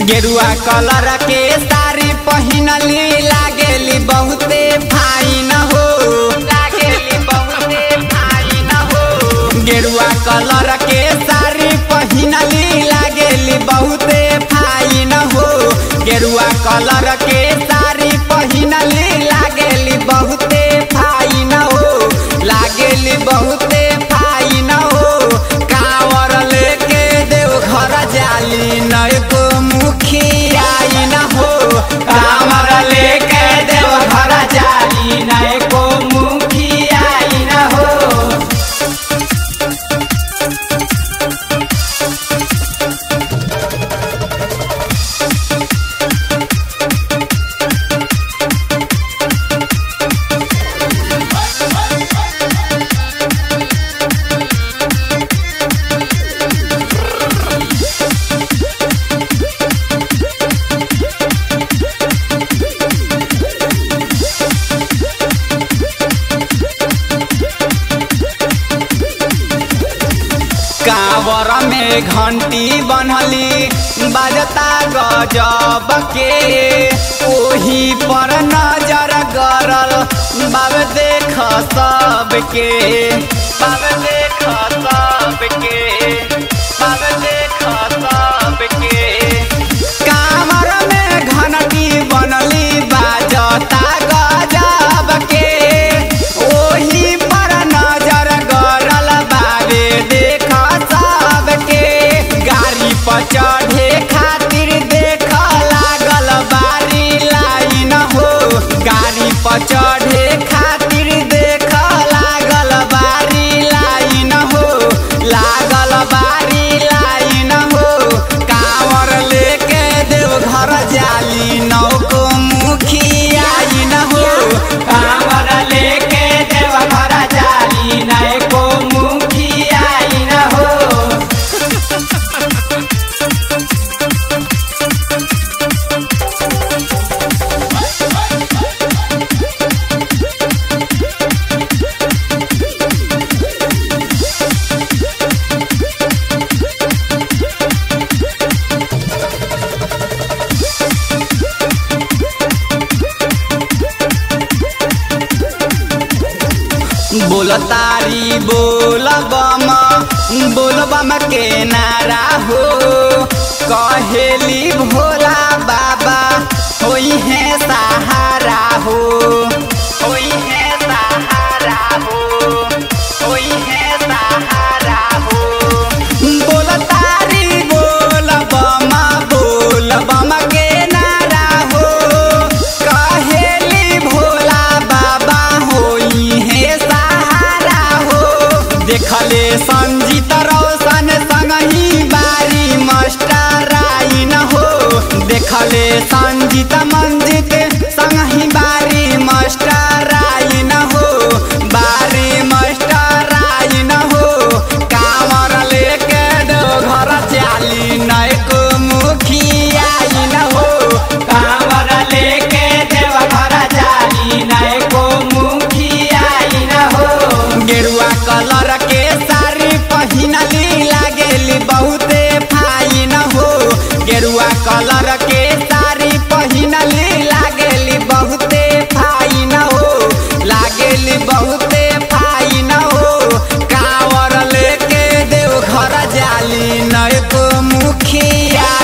गेरुआ कलर के साड़ी पहिनली लागेली बहुते फाइन हो लागेली बहुते फाइन हो गेरुआ कलर के साड़ी पहिनली लागेली बहुते फाइन हो गेरुआ कलर के साड़ी पहिनली लागेली बहुते फाइन हो लागेली बहुते फाइन हो कावर लेके देव घर जाली नय को मुखिया न हो कावर लेके देव घर जाली नय को मुखिया न हो कावर में घंटी बनली बजता गजब के ओही पर नजर गरल बाब देख सबके बाब देख सबके बाब देख सबके कावर में घंटी बनली बाजता गजब के ओही पर नजर गरल बाबे देख सबके गाड़ी पर चढ़े खातिर देख लागल बारी लाइन हो गाड़ी पर चढ़े खातिर देख लागल बारी लाइन हो लागल बारी लाइन हो कांवर लेके देव घर जाली नौको मुखिया न हो कांवर लेके देव घर जाली नौको मुखिया न हो बोल तारी बोल बम बोल बम के नारा हो कहेली भोला बाबा होई है सहारा हो होई है सहारा हो होई है सहारा हो बोल तारी बोल बम बोल बम के नारा हो कहेली भोला बाबा होई है सहारा हो देखले संजीत रोशन संगही बारी मास्टर आई न हो देखले संजीत मंजित संगही बारी मास्टर आई न हो बारी मास्टर आई न हो कामर लेके दो घर चाली नय को मुखिया आई न हो कामर लेके देव घर जाली नय को मुखिया आई न हो गेरुआ कलर के साड़ी पहिनली लागेली बहुते फाइन हो गेरुआ कलर के साड़ी पहिनली लागेली बहुते फाइन हो लागेली बहुते फाइन हो कावर लेके देव घर जाली नय को मुखिया